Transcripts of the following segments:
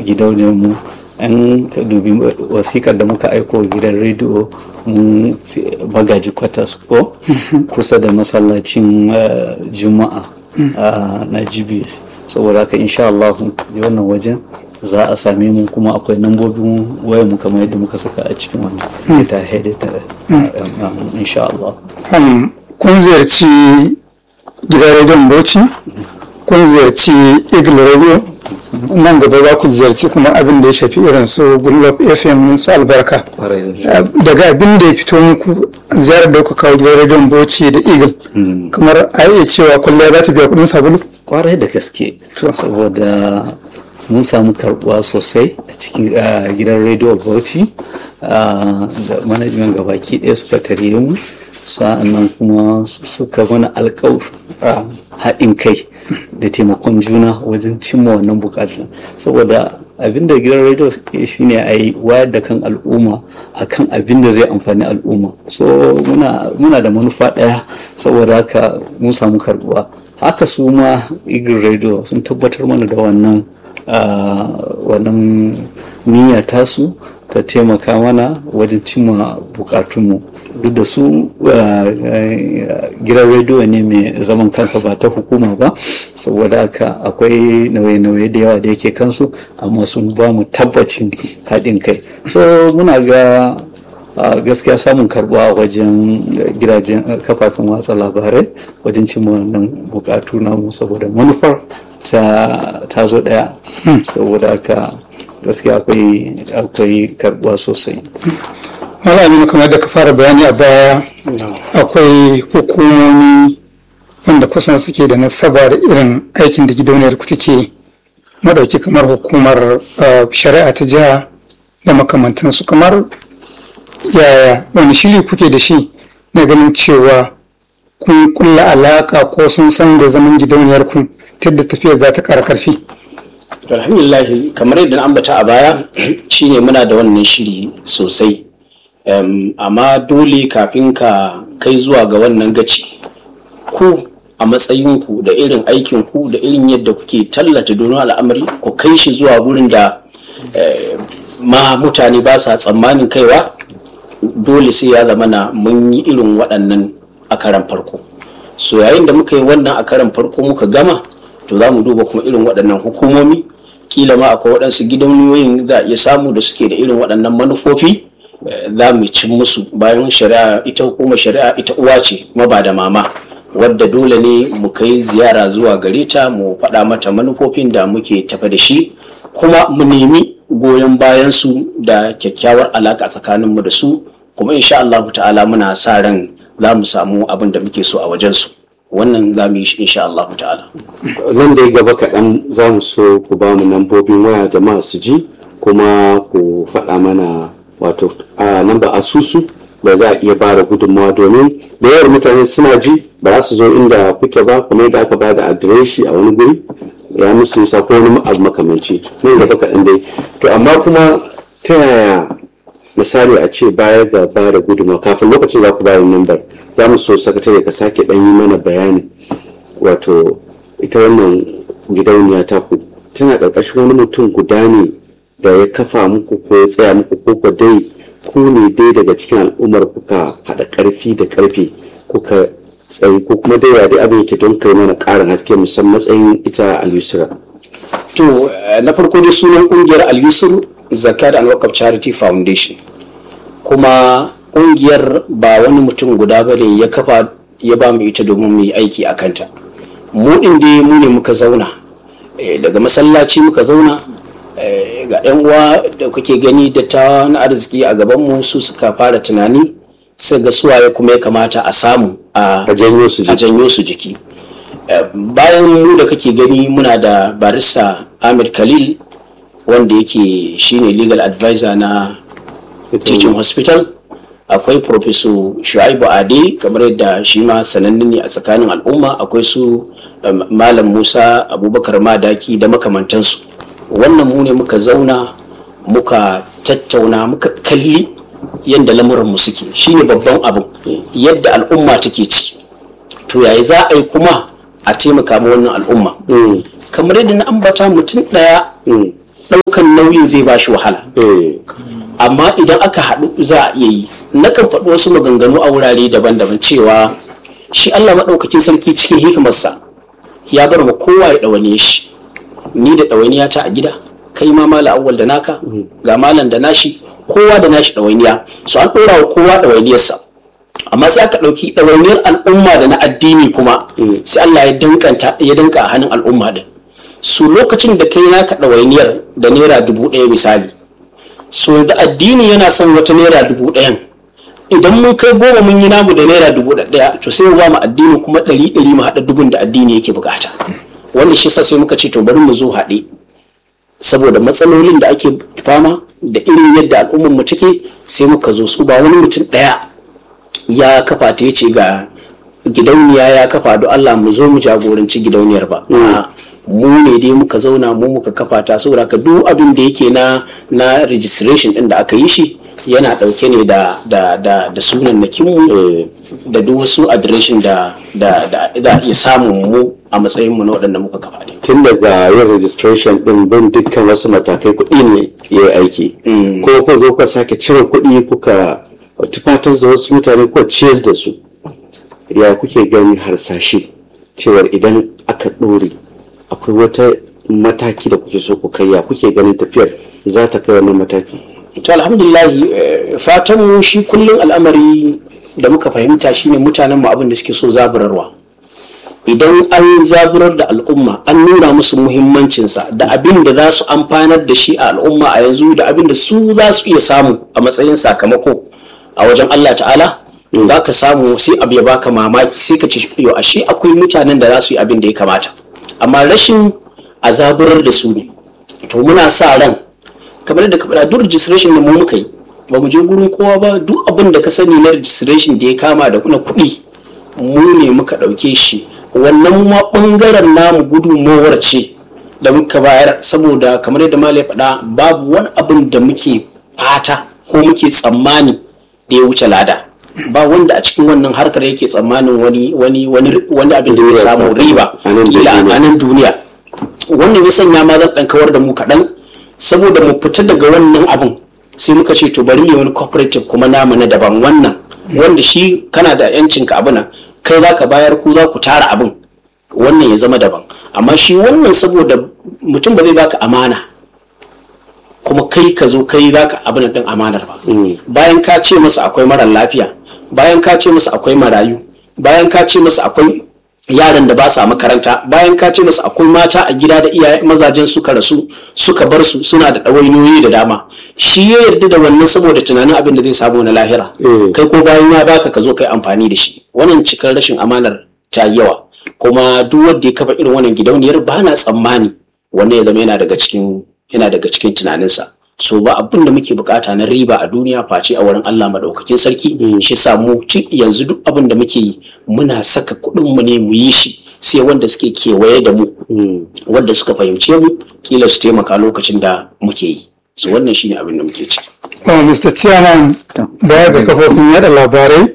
gidauniyar mu an ka dubi wasikar da muka aiko gidan rediyo mun magaji kwatas ko kusa da masallacin juma'a na gbs saboda haka insha Allah wannan wajen za a same mu kuma akwai nambobin wayar mu kamar yadda muka saka a cikin wannan ita hedita insha Allah kun ziyarci gidan rediyon bauchi kun ziyarci eagle radio nan gaba za ku ziyarci kuma abin da ya shafi irin su gullop fm su albarka daga abin da ya fito muku ziyarar da kuka kawo gidan rediyon bauchi da eagle kamar a iya cewa kullum za ta biya kudin sabulu kwarai da gaske saboda mun samu karbuwa sosai a cikin gidan rediyo bauchi da manajimin gabaki ɗaya suka tare mu sa'annan kuma suka mana alkawar haɗin kai da taimakon juna wajen cimma wannan bukatun saboda abin da gidan rediyo shine a yi wayar da kan al'umma akan abin da zai amfani al'umma so muna da manufa ɗaya saboda haka mun samu karbuwa haka su ma eagle radio sun tabbatar mana da wannan wannan niyya tasu ta taimaka mana wajen cimma bukatunmu duk da su gidan rediyo ne mai zaman kansa ba ta hukuma ba saboda haka akwai nauye-nauye da yawa da yake kansu amma sun ba mu tabbacin haɗin kai so muna ga gaskiya samun karbuwa wajen gidajen kafafen watsa labarai wajen cimma wannan bukatu namu saboda manufar ta zo ɗaya saboda haka gaskiya akwai karbuwa sosai malami kamar da ka fara bayani a baya akwai hukumomi wanda kusan suke da nasaba da irin aikin da gidauniyar ku take madauki kamar hukumar shari'a ta jiha da makamantansu kamar yaya wani shiri kuke da shi na ganin cewa kun kulla alaka ko sun san da zaman gidauniyar ku ta yadda tafiyar za ta ƙara ƙarfi alhamdulillah kamar yadda na ambata a baya shine muna da wannan shiri sosai um, amma dole kafin ka kai zuwa ga wannan gaci ku a matsayinku da irin aikinku da irin yadda kuke tallata domin al'amari ku kai shi zuwa wurin da eh, ma mutane ba sa tsammanin kaiwa dole sai ya zama na mun yi irin waɗannan a karan farko so yayin da muka yi wannan a karan farko muka gama to za mu duba kuma irin waɗannan hukumomi kila ma akwai waɗansu gidauniyoyin za a iya samu da suke da irin waɗannan manufofi za mu cin musu bayan shari'a ita hukumar shari'a ita uwa ce kuma ba da mama wadda dole ne mu kai ziyara zuwa gare ta mu faɗa mata manufofin da muke tafa da shi kuma mu nemi goyon bayan su da kyakkyawar alaka tsakaninmu da su kuma insha Allah ta'ala muna sa ran za mu samu abin da muke so a wajen su wannan za mu yi shi insha Allah ta'ala nan da ya gaba kaɗan za mu so ku ba mu lambobin waya jama'a su ji kuma ku faɗa mana wato a namba asusu da za a iya ba da gudunmawa domin da yawan mutane suna ji ba za su zo inda kuke ba kamar da aka ba da adireshi a wani guri ya musu nisa ko wani abu makamanci nan gaba kaɗan dai to amma kuma ta yaya misali a ce bayar da ba da gudunmawa kafin lokacin za ku bayar nambar za mu so sakatare ka sake ɗan yi mana bayani wato ita wannan gidauniya ta ku tana ƙarƙashin wani mutum guda ne da ya kafa muku ko ya tsaya muku ko ko dai ku ne dai daga cikin al'ummar kuka haɗa ƙarfi da ƙarfe kuka tsayi ko kuma dai ya dai abin yake don kai mana ƙarin haske musamman matsayin ita al-yusra to na farko dai sunan ƙungiyar al-yusr zakat and wakaf charity foundation kuma ƙungiyar ba wani mutum guda ba ne ya kafa ya ba mu ita domin mu yi aiki a kanta mu ɗin dai mu ne muka zauna daga masallaci muka zauna ga 'yan uwa da kuke gani da ta na arziki a gabanmu su suka fara tunani sai ga suwaye kuma ya kamata a samu a janyo su jiki janyo su jiki bayan mu da kake gani muna da barista ahmed khalil wanda yake shine legal advisor na teaching hospital akwai professor shu'aibu ade kamar yadda shi ma sananne ne a tsakanin al'umma akwai su malam musa abubakar madaki da makamantansu wannan mu ne muka zauna muka tattauna muka kalli yadda lamuranmu suke shine babban abu yadda al'umma take ci to yayi za a yi kuma a taimaka ma wannan al'umma kamar yadda na ambata mutum ɗaya ɗaukan wannan nauyin zai ba shi wahala eh amma idan aka haɗu za a iya yi nakan faɗi wasu maganganu a wurare daban-daban cewa shi Allah maɗaukakin sarki cikin hikimarsa ya bar wa kowa ya ɗawane shi ni da ɗawainiya ta a gida kai ma mala awwal da naka ga malam da nashi kowa da nashi ɗawainiya so an ɗora wa kowa ɗawainiyarsa amma sai aka ɗauki ɗawainiyar al'umma da na addini kuma sai Allah ya dankanta ya danka a hannun al'umma din su lokacin da kai naka ɗawainiyar da naira dubu ɗaya misali so da addini yana son wata naira dubu ɗayan idan mun kai goma mun yi namu da naira dubu ɗaya to sai mu ba mu addini kuma ɗari ɗari mu haɗa dubun da addini yake bukata wannan shi yasa sai muka ce to bari mu zo haɗe saboda matsalolin da ake fama da irin yadda al'ummar mu take sai muka zo su ba wani mutum ɗaya ya kafa ta yace ga gidauniya ya kafa don Allah mu zo mu jagoranci gidauniyar ba A'a, mu ne dai muka zauna mu muka kafa ta saboda ka duk abin da yake na na registration din da aka yi shi yana dauke ne da da da da sunan na mu da duk wasu adireshin da da da za a iya samun mu a matsayin mu na waɗanda muka kafa ne tun daga yin registration din bin dukkan wasu matakai kuɗi ne ya yi aiki ko ku zo ka sake cire kuɗi kuka tufatar da wasu mutane ko ciyar da su ya kuke gani harsashe cewar idan aka ɗore akwai wata mataki da kuke so ku kai ya kuke ganin tafiyar za ta kai wannan mataki to alhamdulillah eh, fatan mu shi kullum al'amari da muka fahimta shine mutanen mu abin da suke so zaburarwa idan an zaburar da al'umma an nuna musu muhimmancinsa da abin da za su amfanar da shi a al'umma a yanzu da abin da su za su iya samu a matsayin sakamako a wajen Allah ta'ala za ka samu sai abu ya baka mamaki sai ka ce yo ashe akwai mutanen da za su yi abin da ya kamata amma rashin a zaburar da su ne to muna sa ran kamar da ka faɗa duk registration da mu muka yi ba mu je gurin kowa ba duk abin da ka sani na registration da ya kama da na kuɗi mu ne muka ɗauke shi wannan ma ɓangaren namu gudunmowar ce da muka bayar saboda kamar yadda mala ya faɗa babu wani abin da muke fata ko muke tsammani da ya wuce lada ba wanda a cikin wannan harkar yake tsammanin wani wani wani wani abin da zai samu riba A nan kila duniya. a nan duniya wannan ya sanya ma zan ɗan kawar da mu kaɗan saboda mu fita daga wannan abin sai muka ce to bari mu yi wani cooperative kuma namu na daban wannan wanda shi kana da yancin ka abin nan kai za ka bayar ku za ku tara abin wannan ya zama daban amma shi wannan saboda mutum ba zai baka amana kuma kai ka zo kai za ka abin din amanar ba bayan ka ce masa akwai marar lafiya bayan ka ce masa akwai marayu bayan ka ce masa akwai yaran da ba sa makaranta bayan ka ce masa akwai mata a gida da iyaye mazajen suka rasu suka bar su suna da ɗawainiyoyi da dama shi ya yarda da wannan saboda tunanin abin da zai samu na lahira Mm. kai ko bayan ya baka ka zo kai amfani da shi wannan cikar rashin amanar ta yi yawa kuma duk wanda ya kafa irin wannan gidauniyar ba na tsammani wannan ya zama yana daga cikin yana daga cikin tunaninsa so ba abin da muke bukata na riba a duniya face a wurin Allah madaukakin sarki shi sa mu ci yanzu duk abin da muke yi muna saka kuɗin mu ne mu yi shi sai wanda suke kewaye da mu wanda suka fahimce mu kila su taimaka lokacin da muke yi so wannan shine abin da muke ci Oh, Mr. Chairman, baya ga kafofin yada labarai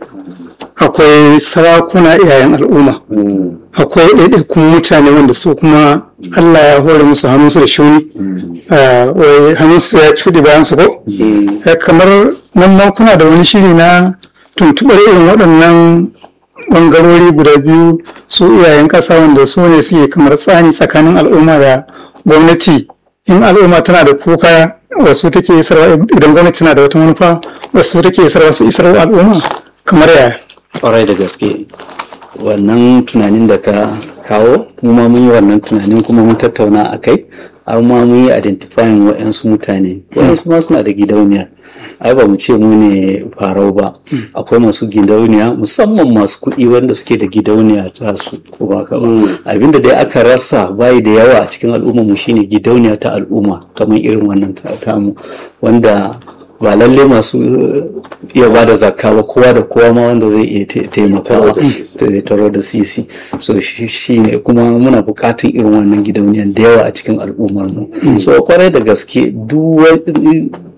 akwai sarakuna iyayen al'umma. Akwai ɗaiɗaikun mutane wanda su kuma Allah ya hore musu hannunsu da shuni. Ah, wai hannunsu ya cuɗe bayan su ko? Eh, Kamar nan ma kuna da wani shiri na tuntuɓar irin waɗannan ɓangarori guda biyu su iyayen ƙasa wanda su ne suke kamar tsani tsakanin al'umma da gwamnati in al'umma tana da kuka wasu take isarwa idan gwamnati tana da wata manufa wasu take isarwa su isarwa al'umma kamar yaya kwarai da gaske wannan tunanin da ka kawo mu ma mun yi wannan tunanin kuma mun tattauna a kai har ma mun yi identifying wa'yansu mutane wa'yansu ma suna da gidauniya ai ba mu ce mu ne farau ba akwai masu gidauniya musamman masu kuɗi wanda suke da gidauniya ta su ko ba ka ba abinda dai aka rasa bayi da yawa a cikin al'umma mu shine gidauniya ta al'umma kamar irin wannan ta tamu wanda ba lalle masu iya ba da zakka ba kowa da kowa ma wanda zai iya ta- taimakawa ta- taro da sisi so shi shi ne kuma muna bukatun irin wannan gidauniyan da yawa a cikin al'ummar mu so kwarai da gaske duk wani-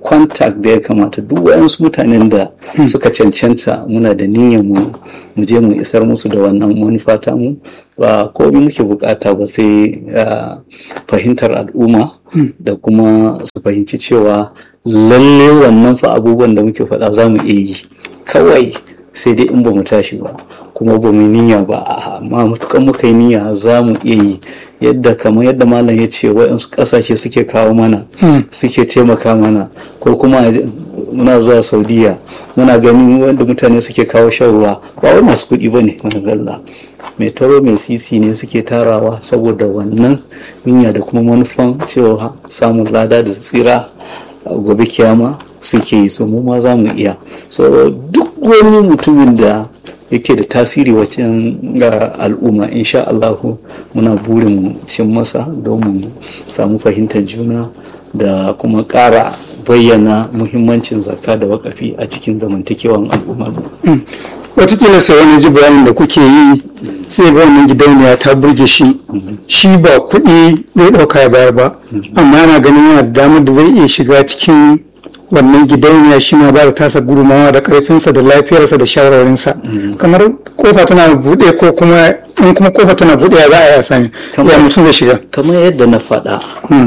contact da ya kamata duk wayansu mutanen da suka cancanta muna da niyyar mu mu je mu isar musu da wannan manufa ta mu ba komai muke bukata ba sai fahimtar al'umma da kuma su fahimci cewa lalle wannan fa abubuwan da muke faɗa za mu iya yi kawai sai dai in ba mu tashi ba kuma ba mu niyya ba amma matukan muka yi niyya za mu iya yi yadda kamar yadda malam ya ce waɗansu ƙasashe suke kawo mana suke taimaka mana ko kuma muna zuwa saudiya muna ganin wanda mutane suke kawo shan ruwa ba wai masu kuɗi ba ne zalla mai taro mai sisi ne suke tarawa saboda wannan niyya da kuma manufan cewa samun lada da tsira gobe kiyama suke yi so mu ma za mu iya so duk wani mutumin da yake da tasiri wajen al'umma insha Allahu muna burin cin masa don mu samu fahimtar juna da kuma ƙara bayyana muhimmancin zakka da wakafi a cikin zamantakewan al'ummar watakila sai wani ji bayanin da kuke yi sai ga wannan gidauniya ta burge shi shi ba kuɗi zai ɗauka ya bayar ba amma yana ganin yana da damar da zai iya shiga cikin wannan gidauniya shi ma ba da tasa gudumawa da karfinsa da lafiyarsa da shawararinsa kamar kofa tana buɗe ko kuma in kuma kofa tana buɗe ya za a yi sami ya mutum zai shiga kamar yadda na faɗa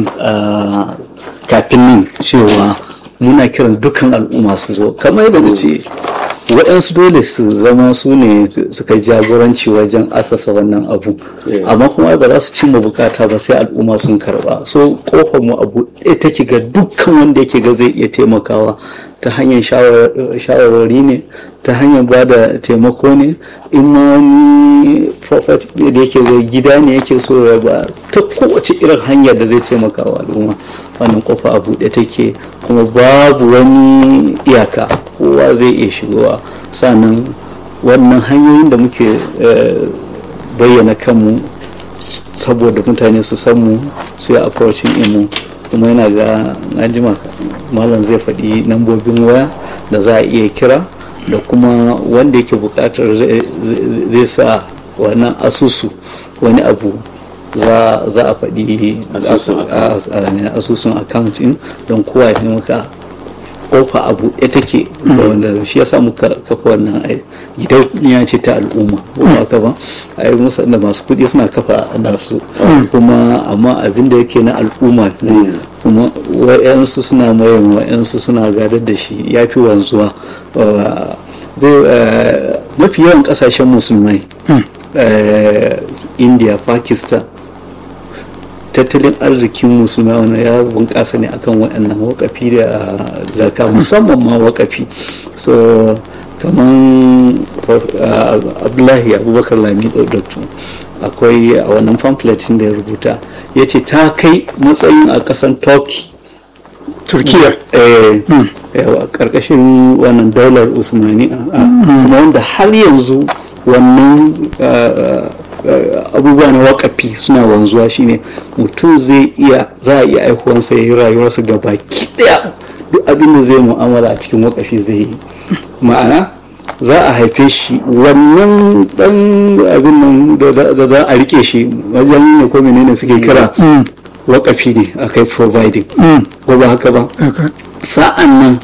kafin nan cewa muna kiran dukkan al'umma su zo kamar yadda na ce waɗansu dole su zama su ne suka jagoranci wajen asasa wannan abu amma kuma ba za su cimma bukata ba sai al'umma sun karba so kofar mu abu ɗaya take ga dukkan wanda yake ga zai iya taimakawa ta hanyar shawarwari ne ta hanyar ba da taimako ne in ma wani prophet da yake zai gida ne yake so ya ba ta kowace irin hanyar da zai taimaka wa al'umma wannan kofa a buɗe take kuma babu wani iyaka kowa zai iya shigowa sannan wannan hanyoyin da muke bayyana kanmu saboda mutane su san mu su yi approaching imu kuma yana ga najima malam zai faɗi nambobin waya da za a iya kira da kuma wanda yake buƙatar zai sa wannan asusu wani abu za a faɗi asusun accounting don kowa ya maka kofa abu ɗaya take wanda shi ya samu kafa wannan gidauniya ce ta al'umma ko haka ba a yi musa da masu kuɗi suna kafa nasu kuma amma abin da yake na al'umma ne kuma wa'yansu suna mayan wa'yansu suna gadar da shi ya fi wanzuwa mafi yawan ƙasashen musulmai india pakistan tattalin arzikin musulma wani ya bunƙasa ne akan waɗannan wakafi da zaka musamman ma wakafi so kamar abdullahi abubakar lami ɗaukatu akwai a wannan pamphletin da ya rubuta ya ce ta kai matsayin a ƙasan turkey turkiya yawa ƙarƙashin wannan daular usmani kuma wanda har yanzu wannan abubuwa na wakafi suna wanzuwa shine mutum zai iya za a iya aihuwansa ya yi rayuwarsa ga baki daya duk abin da zai mu'amala a cikin wakafi zai yi ma'ana za a haife shi wannan dan abin nan da za a rike shi wajen ne ko menene suke kira wakafi ne a kai providing ko ba haka ba sa'an nan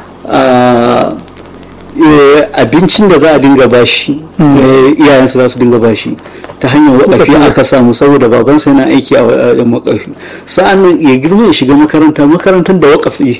abincin da za a dinga bashi iyayensa za su dinga bashi ta hanyar wakafi aka samu saboda babansa yana aiki a wakafi sa'an nan ya girma ya shiga makaranta makarantar da wakafi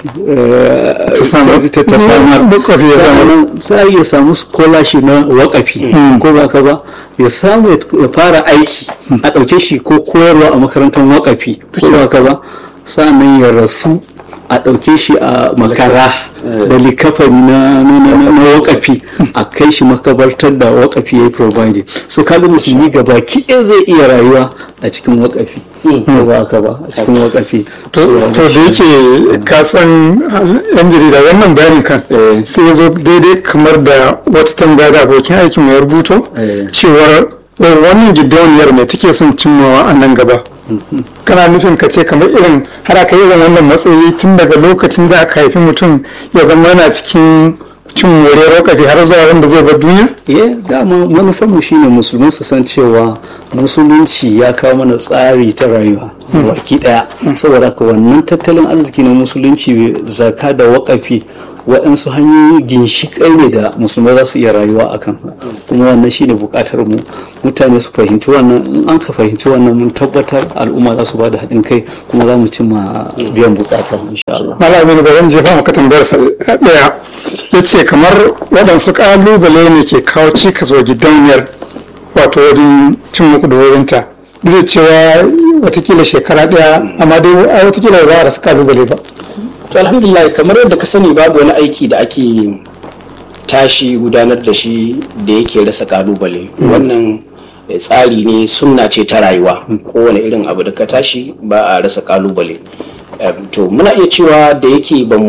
ta samar sai ya samu scholarship na wakafi ko ba ka ba ya samu ya fara aiki a ɗauke shi ko koyarwa a makarantar wakafi ko ba ka ba sa'an nan ya rasu a ɗauke shi a makara da likafani na wakafi a kai shi makabartar da wakafi ya yi providing so kaga musulmi gaba kiɗe zai iya rayuwa a cikin wakafi ko ba haka ba a cikin wakafi to da yake ka san yan jarida wannan bayanin kan sai ya zo daidai kamar da wata tambaya da abokin aikin ya rubuto cewar wannan gidauniyar mai take son cimmawa a nan gaba kana nufin ka ce kamar irin har aka irin wannan matsayi tun daga lokacin da aka haifi mutum ya zama yana cikin cin moriyar wakafi har zuwa wanda zai bar duniya eh dama manufarmu shine musulman su san cewa musulunci ya kawo mana tsari ta rayuwa baki daya saboda haka wannan tattalin arziki na musulunci zaka da wakafi waɗansu hanyoyi ginshiƙai ne da musulmai za su iya rayuwa a kan kuma wannan shine buƙatar mu mutane su fahimci wannan in an ka fahimci wannan mun tabbatar al'umma za su ba da haɗin kai kuma za mu cimma biyan buƙatar insha Allah. malami ba zan jefa maka tambayar sa ɗaya ya ce kamar waɗansu ƙalubale ne ke kawo cikas wa gidauniyar wato wajen cin muku da wurinta duk da cewa watakila shekara ɗaya amma dai watakila ba za a rasa ƙalubale ba to alhamdulillah kamar yadda ka sani babu wani aiki da ake tashi gudanar da shi da yake rasa kalubale wannan tsari ne sunna ce ta rayuwa kowane irin abu da ka tashi ba a rasa kalubale to muna iya cewa da yake ba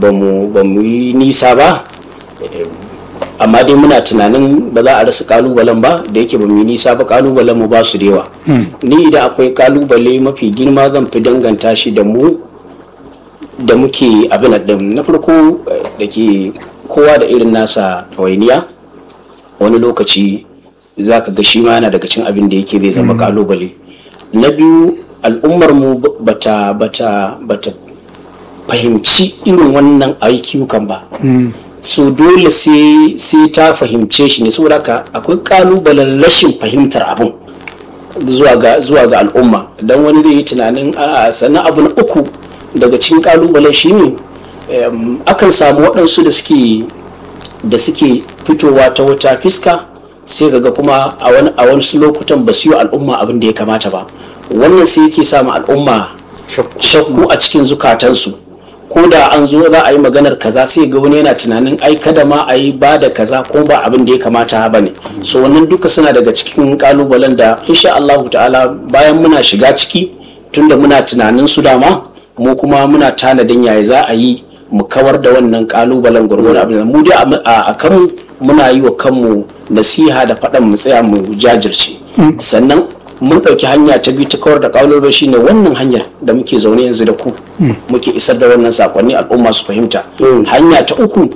mu yi nisa ba amma dai muna tunanin ba za a rasa kalubalen ba da yake ba mu yi nisa ba kalubalen mu ba su da yawa ni idan akwai kalubale mafi girma zan fi danganta shi da mu da muke abin din na farko da ke kowa da irin nasa ɗawainiya wani lokaci za ka ga shi ma yana daga cin abin da yake zai zama kalubale na biyu al'ummar mu bata bata bata fahimci irin wannan ayyukan ba so dole sai ta fahimce shi ne saboda haka akwai kalubalen rashin fahimtar abin zuwa ga al'umma don wani zai yi tunanin a sannan abu na uku daga cikin kalubalen shine akan samu waɗansu da suke da suke fitowa ta wata fiska sai ga kuma a wani a wasu lokutan ba su yi al'umma abin da ya kamata ba wannan sai yake samu al'umma shakku a cikin zukatansu ko da an zo za a yi maganar kaza sai ga wani yana tunanin ai kada ma a yi ba da kaza ko ba abin da ya kamata ba ne so wannan duka suna daga cikin kalubalen da insha Allah ta'ala bayan muna shiga ciki tunda muna tunanin su dama mu kuma muna tanadin yaya za a yi mu kawar da wannan kalubalen gwargwaro abin mu dai a kanmu muna yi wa kanmu nasiha da faɗan mu tsaya mu jajirce sannan mun ɗauki hanya ta biyu ta kawar da kalubale shine wannan hanyar da muke zaune yanzu da ku muke isar da wannan sakonni al'umma su fahimta hanya ta uku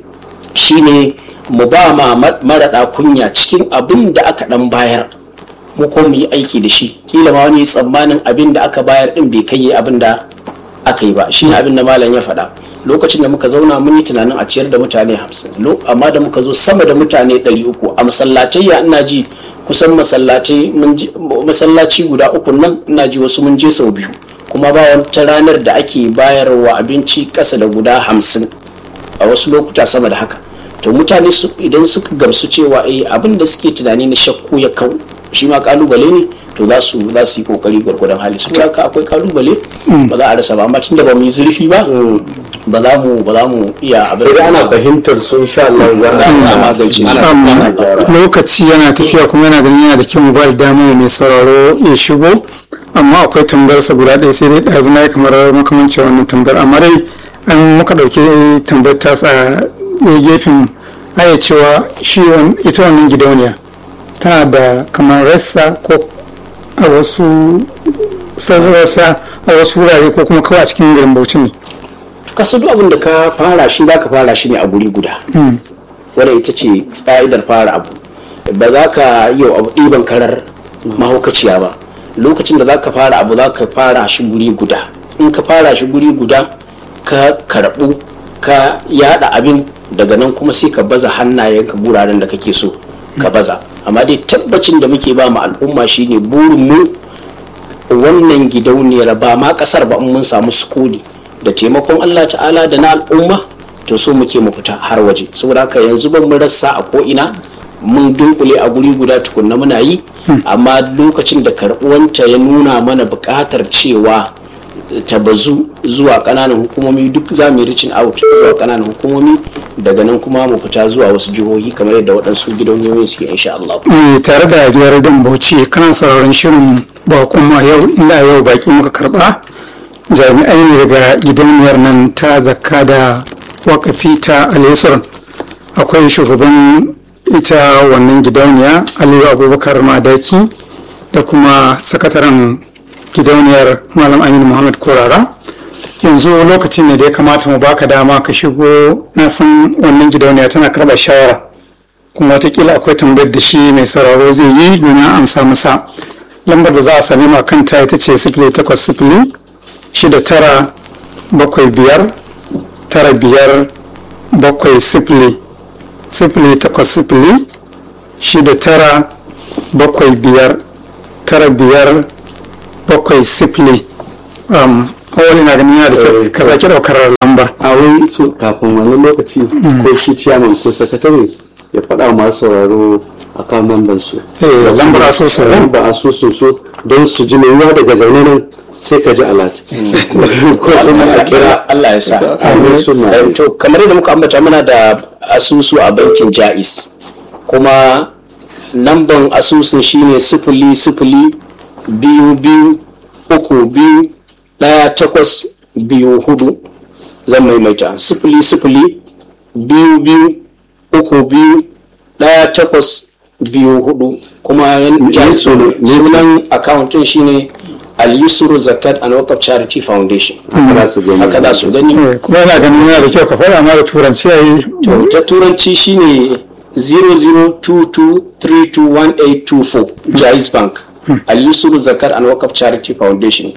shine mu ba ma maraɗa kunya cikin abin da aka ɗan bayar mu ko mu yi aiki da shi kila ma wani tsammanin abin da aka bayar din bai kai abin da aka yi ba shi ne abin da malam ya faɗa lokacin da muka zauna mun yi tunanin a ciyar da mutane hamsin amma da muka zo sama da mutane ɗari uku a masallatai ya ina ji kusan masallatai masallaci guda uku nan ina ji wasu mun je sau biyu kuma ba wata ranar da ake bayarwa abinci ƙasa da guda hamsin a wasu lokuta sama da haka to mutane idan suka gamsu cewa eh abin da suke tunani na shakku ya kau shi ma kalubale ne to za su za su yi kokari gwargwadon hali saboda haka akwai kalubale ba za a rasa ba amma tunda ba mu yi zurfi ba ba za mu ba za mu iya abin sai ana fahimtar su insha Allah za a magance su lokaci yana tafiya kuma yana ganin yana da kyau mu ba da dama mai sauraro ya shigo amma akwai tambayar sa guda ɗaya sai dai ɗazu na yi kamar makamancin wannan tambayar amma dai an muka ɗauki tambayar ta a gefen aya cewa shi ita wannan gidauniya tana da kamar rassa ko a wasu rassa a wasu wurare ko kuma kawai a cikin garin bauchi ne kasu duk abin da ka fara shi za ka fara shi ne a guri guda wadda ita ce tsa'idar fara abu ba za ka yi abu ɗiban karar mahaukaciya ba lokacin da za ka fara abu za ka fara shi guri guda in ka fara shi guri guda ka karɓu ka yada abin daga nan kuma sai ka baza hannayenka guraren da kake so ka baza amma dai tabbacin da muke ba mu al'umma shine burin mu wannan gidauniyar ba ma kasar ba mun samu sukuni da taimakon Allah ta'ala da na al'umma to so muke mu fita har waje saboda haka yanzu ban mun rasa a ko ina mun dunkule a guri guda tukunna muna yi amma lokacin da karɓuwanta ya nuna mana buƙatar cewa ta bazu zuwa kananan hukumomi duk za mu yi reaching out zuwa kananan hukumomi daga nan kuma mu fita zuwa wasu jihohi kamar yadda waɗansu gidauniyoyin suke insha Allah. tare da gidan dan bauchi kana sauraron shirin bakon ma yau inda yau baki muka karba jami'ai ne daga gidauniyar nan ta zakka da wakafi ta alisar akwai shugaban ita wannan gidauniya aliyu abubakar madaki da kuma sakataren gidauniyar malam aminu muhammad korara yanzu lokacin ne da ya kamata mu baka dama ka shigo na san wannan gidauniya tana karɓar shawara kuma watakila akwai tambayar da shi mai sauraro zai yi domin amsa masa lambar da za a sami ma kanta ita ce sifili takwas sifili shida tara bakwai biyar tara biyar bakwai sifili sifili takwas sifili shida tara bakwai biyar tara biyar bakwai sifili um, awali na ganin yana da kyau ka zaki daukar lamba a wai so kafin wani lokaci ko shi ciyaman ko sakatare ya faɗa wa masu sauraro a kan mamban su Eh, lambar asusu. lambar asusun su don su ji mai yiwuwa daga zaune nan sai ka ji alat ko kuma a kira Allah ya sa amin suna Eh, to kamar yadda muka ambata muna da asusu a bankin jais kuma namban asusun shine sifili sifili biyu biyu uku biyu ɗaya takwas biyu hudu zan maimaita sifili sifili biyu biyu uku biyu ɗaya takwas biyu hudu kuma yan- jais sunan- sunan akawuntin shine al-yusru zakat and wakaf charity foundation haka za su gani haka za su gani Eh, kuma yana ganin yana da kyau ka faɗa ma da turanci yayi To, ta turanci shine 0022321824 Jais Bank Al-Yusuf Zakar and Wakaf Charity Foundation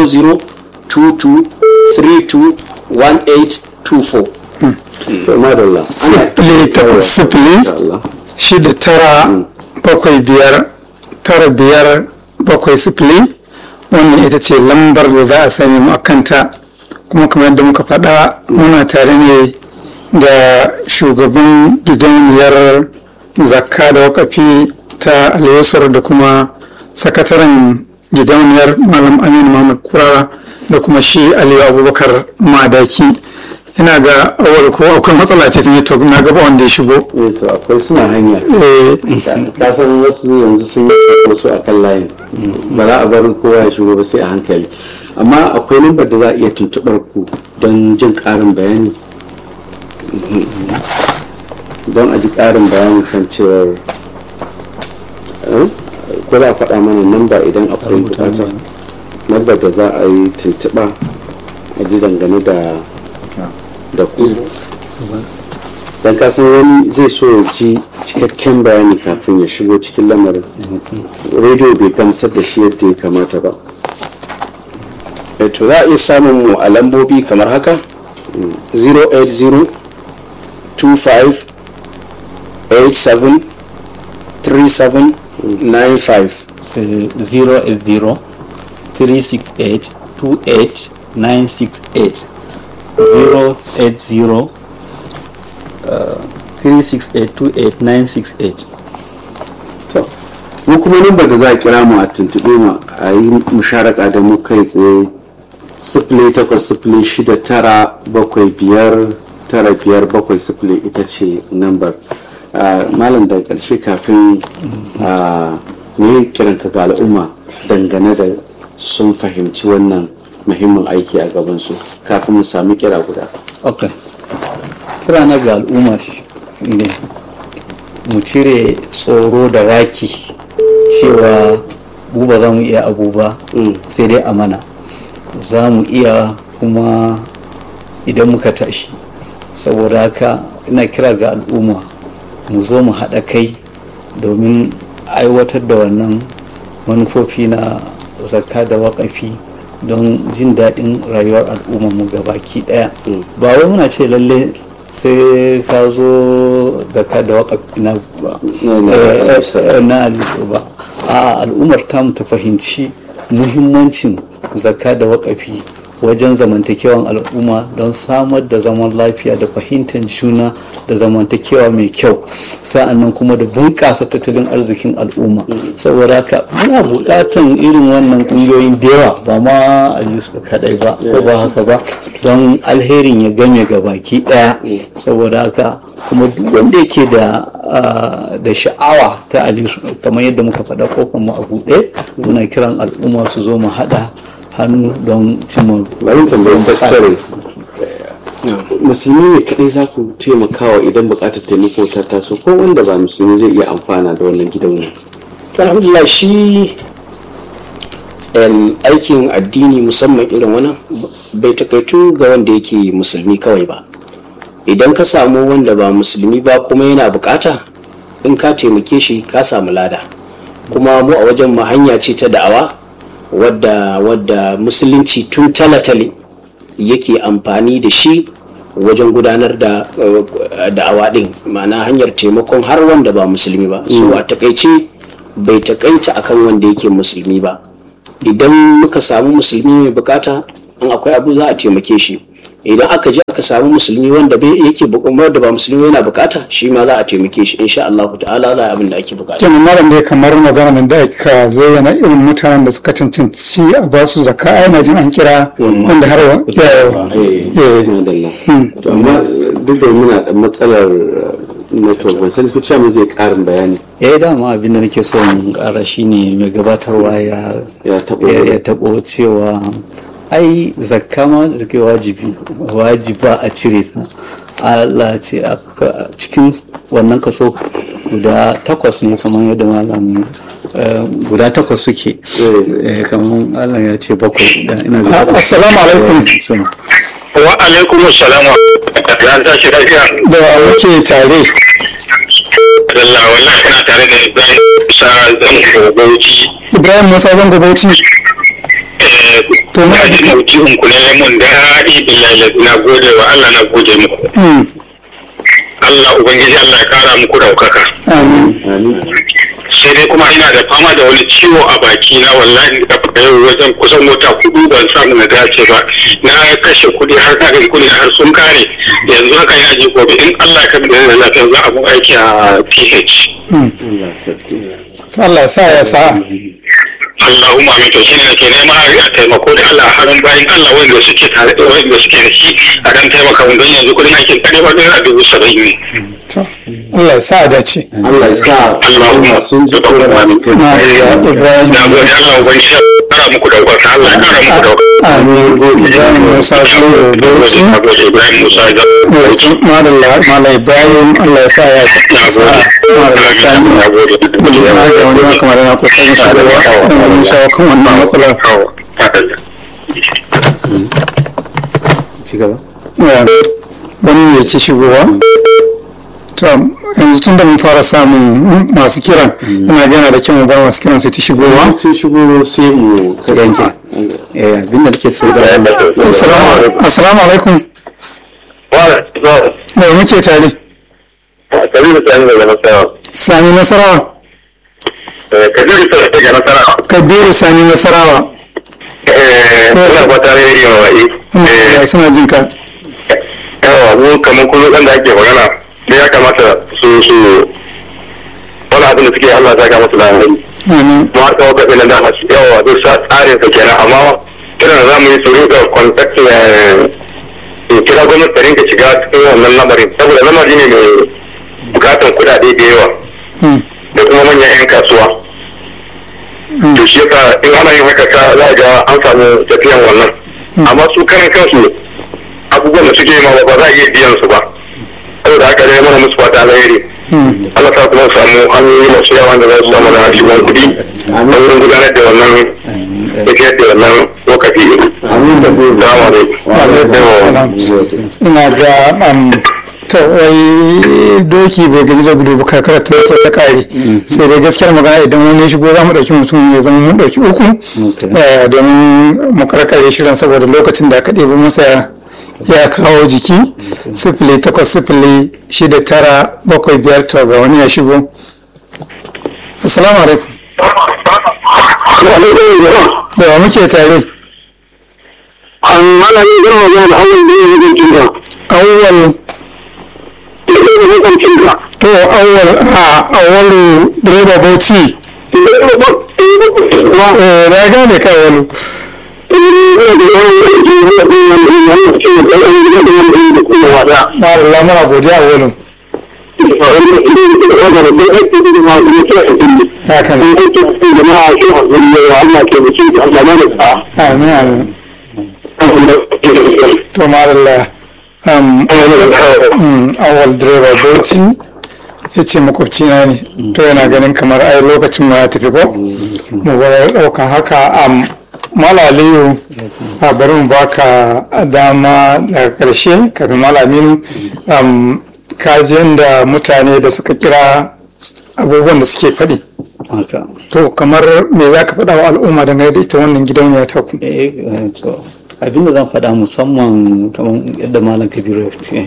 0022321824 to madalla ana sifili takwas sifili insha Allah shida tara bakwai biyar tara biyar bakwai sifili wannan ita ce lambar da za a sami mu a kanta kuma kamar yadda muka faɗa muna tare ne da shugaban gidauniyar zakka da wakafi ta alyasar da kuma sakataren gidauniyar malam aminu muhammad kurara da kuma shi aliyu abubakar madaki ina ga awal ko akwai matsala ce ta network na gaba wanda ya shigo eh to akwai suna hanya Eh, ka san wasu yanzu sun yi wasu a kan layin ba za a bar kowa ya shigo ba sai a hankali amma akwai lambar da za a iya tuntuɓar ku don jin ƙarin bayani don a ji ƙarin bayani kan cewar eh, ko za a faɗa mana namba idan akwai buƙatar lambar da za a yi tuntuɓa a ji dangane da da ku don kasan wani zai so ya ji cikakken bayani kafin ya shigo cikin lamarin rediyo bai gamsar da shi yadda ya kamata ba Eh, to za a iya samun mu a lambobi kamar haka 080 25 87 37 95 c'est 080 368 28 968 080 uh, 368 28 968 to mu kuma lambar da za a kira mu a tuntuɓe mu a yi musharaka da mu kai tsaye sifili takwas sifili shida tara bakwai biyar tara biyar bakwai sifili ita ce lambar Ah, malam da ƙarshe kafin a ne kiranka ga al'umma dangane da sun fahimci wannan muhimmin aiki a gabansu kafin mu sami kira guda ok kira na ga al'umma shi ne mu cire tsoro da raki cewa mu ba za mu iya abu ba Mm. sai dai amana za mu iya kuma idan muka tashi saboda haka ina kira ga al'umma mu zo mu haɗa kai domin aiwatar da wannan manufofi na zakka da waƙafi don jin daɗin rayuwar al'ummar mu gabaki ɗaya ba wai muna ce lalle sai ka zo zakka da waƙafi na ba Na- na- Eh, na- eh, na alifu ba a al'ummar tamu ta fahimci muhimmancin zakka da waƙafi wajen zamantakewan al'umma don samar da zaman lafiya da fahimtar juna da zamantakewa mai kyau sa'annan kuma da bunƙasa tattalin arzikin al'umma saboda haka muna buƙatan irin wannan ƙungiyoyin da yawa ba ma a yusuf kaɗai ba ko ba haka ba don alherin ya game ga baki ɗaya saboda haka kuma duk wanda yake da ah, da sha'awa ta aliyu kamar yadda muka faɗa kofar mu a buɗe muna kiran al'umma su zo mu haɗa hannu don cimma bari tambayi sakatare musulmi ne kadai za ku taimakawa idan bukatar taimako ta taso ko wanda ba musulmi zai iya amfana da wannan gidauniya To, alhamdulillah shi em, aikin addini musamman irin wannan bai takaitu ga wanda yake musulmi kawai ba idan ka samu wanda ba musulmi ba kuma yana bukata in ka taimake shi ka samu lada kuma mu a wajen mu hanya ce ta da'awa wadda wadda musulunci tun talatale yake amfani da shi wajen gudanar da uh, da'awa din ma'ana hanyar taimakon har wanda ba musulmi ba so a takaice bai takaita akan wanda yake musulmi ba idan muka samu musulmi mai bukata in akwai abu za a taimake shi idan aka je aka samu musulmi wanda bai yake bu- wanda ba musulmi yana bukata shi ma za a taimake shi insha Allah ta'ala za a abin da ake bukata kenan malam dai kamar magana da aka zayyana irin mutanen da suka cancanci a ba su zakka ai na jin an kira wanda har wa- ya- ya- madalla to amma duk da muna da matsalar network ban sani ko cewa me zai karin bayani eh dama abin da nake so in kara shine mai gabatarwa ya Ya taɓo. ya ya taɓo cewa ai zakka ma da ke wajibi wajiba a cire ta Allah ce a a cikin wannan kaso guda takwas ne kamar yadda malam eh, guda takwas suke Eh, kamar Allah ya ce bakwai da ina Ah, assalamu alaikum. Suna. wa alaikum salam an tashi lafiya da muke tare Allah wallahi kana tare da Ibrahim Musa zan Bauchi ibrahim musa zango bauchi eh To, to ma- na ji mauji'un ku ne mun daɗi billahi na gode wa Allah na gode muku Hmm, Allah ubangiji Allah ya kara muku daukaka amin amin sai dai kuma ina da fama da wani ciwo a baki na wallahi da fita yau wajen kusan mota hudu ban samu na dace ba na kashe kuɗi har na gani kuɗi har sun kare yanzu haka ina ji gobe in Allah ya kamar da lafiya za a mu aiki a PH Allah sarki Allah ya sa ya sa Allahumma amin to shine nake nema a taimako da Allah harin bayan Allah wanda suke tare da wanda suke da shi a dan taimaka mun don yanzu kudin aikin kare ba naira dubu saba'in ne. To, Allah ya sa a dace Allah ya sa Allahumma sun ji tsoron masu na taimaka ibrahim Na gode Allah ubangiji ya kara muku daukaka Allah ya kara muku daukaka. amin ibrahim musa zango bauchi Na gode Ibrahim Musa ga madalla mala ibrahim Allah ya sa ya na sa gode. madalla sani Na gode. na ga wani ma kamar yana kokarin shigarwa yana shawo kan wannan matsalar ci gaba Ya, wani ne ke shigowa to yanzu tun da mun fara samun masu kiran ina gana da kyau mu bar masu kiran su ta shigowa sun shigo sai mu yanke eh abin da nake so da assalamu assalamu alaikum da muke tare Kabiru Sani daga Nasarawa. sani nasarawa Kabiru Sani daga Nasarawa. kabiru sani nasarawa Ina fata ne yi wa Ya suna jin ka yawa mu kamar kullum ɗan da ake magana da ya kamata su su wani abin da suke Allah ta ga musu da hankali amin mu har kawo kafin da masu yawa zai sa tsarin sa kenan amma kiran da za mu yi su rinka contact ya kira gwamnati ta rinka shiga cikin wannan lamarin saboda lamari ne mai bukatan kuɗaɗe da yawa Hmm. da kuma manyan 'yan kasuwa to shi yasa in ana yin haka ka za a ga an samu tafiyan wannan amma su karan kansu abubuwan da suke yi ma ba za a iya biyan su ba saboda haka dai mana musu fata alheri Allah ta kuma samu hanyoyi masu yawa da za su samu na shigon kuɗi a wurin gudanar da wannan tafiyar da wannan lokaci amin da gobe Salamu alaikum. Salam. ina ga um, to wai doki bai gaji da gudu ba karkara ta so ta kare sai dai gaskiyar magana idan wani ya shigo za mu ɗauki mutum ya zama mun ɗauki uku eh, domin mu karkare shirin saboda lokacin da aka ɗebi masa ya kawo jiki sifili takwas sifili shida tara bakwai biyar to ga wani ya shigo assalamu alaikum da wa muke tare an mana ne girma zuwa da hanyar da ya yi jinkin awwal da ya yi jinkin da to awwal a awwalu direba bauchi eh na gane ka awwalu Allah muna godiya awwalu haka ne amin amin to madalla um, mm, awal direba bauchi ya ce makwabcina ne to yana ganin kamar ai lokacin mu ya tafi ko mu bar ɗaukan haka am malaliyu a bari mu baka dama daga ƙarshe kafin malaminu kaji da mutane da suka kira abubuwan da suke faɗi haka to kamar me za ka faɗa wa al'umma dangane da ita wannan gidauniya ta ku eh eh, to abinda zan faɗa musamman kamar yadda malam kabiru ya ce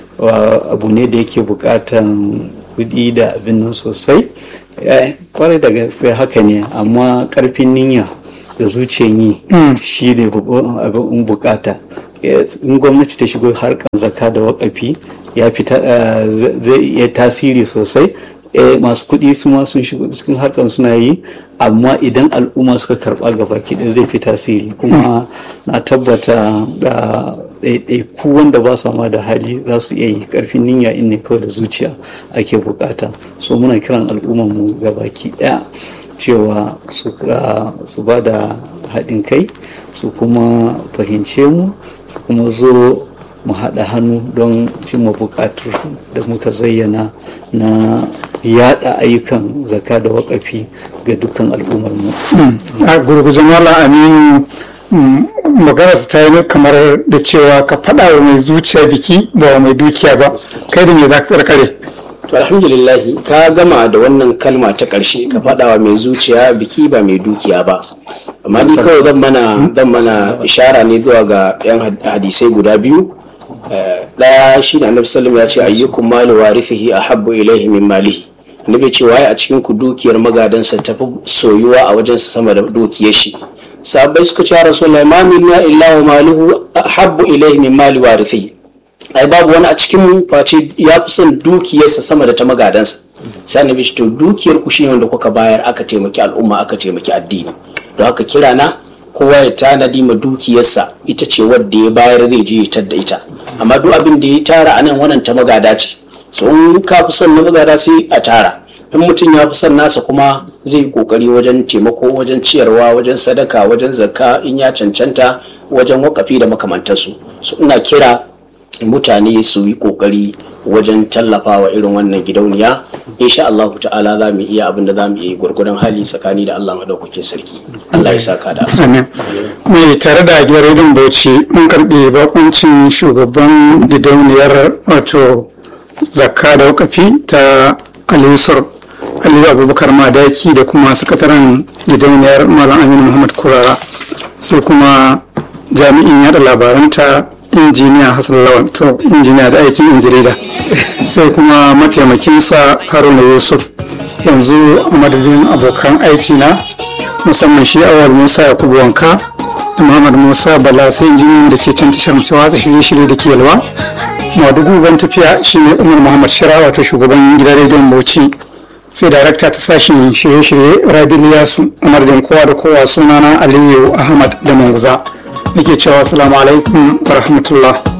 wa abu ne da yake buƙatan kuɗi da abin nan sosai Eh, kwarai da gaske haka ne amma ƙarfin niyya da zuciyan yi shi ne babban abin bukata Eh, in gwamnati ta shigo harkar zakka da wakafi ya fita eh, zai iya tasiri sosai eh, masu kuɗi su ma sun shigo cikin harkar suna yi amma idan al'umma suka karɓa gaba ɗaya zai fi tasiri kuma na tabbata da ɗaiɗaiku wanda ba su ma da hali za su iya yi ƙarfin niyya in ne kawai da zuciya ake bukata so muna kiran al'ummar mu gabaki ɗaya cewa su ka- su ba da haɗin kai su kuma fahimce mu su kuma zo mu haɗa hannu don cimma buƙatar da muka zayyana na yada ayyukan zaka da wakafi ga dukkan al'ummar mu a gurguje malam aminu mm, maganarsa ta yi kamar da cewa ka faɗa wa mai zuciya biki ba wa mai dukiya ba kai da me za ka karkare to alhamdulillah ka gama da wannan kalma ta ƙarshe ka faɗawa mai zuciya biki ba mai dukiya ba amma ni kawai zan mana zan mana ishara ne zuwa ga yan had- hadisai guda biyu Eh, ɗaya shi da annabi sallam ya ce ayyukum malu warithihi ahabbu ilaihi min malihi annabi ya ce waye a cikin ku dukiyar magadansa tafi soyuwa a wajensa sama da dukiyar shi sahabbai suka ce ya rasulullahi ma minna illa wa maluhu ahabbu ilaihi min mali warithihi ai babu wani a cikin mu face ya fi son dukiyarsa sama da ta magadansa sai annabi ce to dukiyar ku shine wanda kuka bayar aka taimaki al'umma aka taimaki addini don haka kira na kowa ya tanadi ma dukiyarsa ita ce wadda ya bayar zai je ya tadda ita amma duk abin da ya tara anan wannan ta magada ce so in ka fi son na magada sai a tara in mutum ya fi son nasa kuma zai yi kokari wajen taimako wajen ciyarwa wajen sadaka wajen zakka in ya cancanta wajen wakafi da makamantansu so ina kira mutane su yi kokari wajen tallafawa irin wannan gidauniya insha Allah ta'ala za mu iya abin da za mu iya gwargwadon hali tsakani da Allah madaukakin sarki Allah ya saka da amin mai tare da gidan rediyon bauchi mun karɓi bakuncin shugaban gidauniyar wato zakka da wakafi ta alisur aliyu abubakar madaki da kuma sakataren gidauniyar malam aminu muhammad kurara sai kuma jami'in yada labaranta injiniya hassan lawan to injiniya da aikin injirida sai kuma mataimakinsa haruna yusuf yanzu a madadin abokan aiki na musamman shi awal musa yakubu wanka da muhammad musa bala sai injiniyan da ke can tashar ta watsa shirye-shirye da ke yalwa madugu ban tafiya shine umar muhammad shira wato shugaban gidan rediyon bauchi sai darakta ta sashen shirye-shirye rabi liyasu a madadin kowa da kowa sunana aliyu ahmad da manguza nake cewa assalamu alaikum wa rahmatullah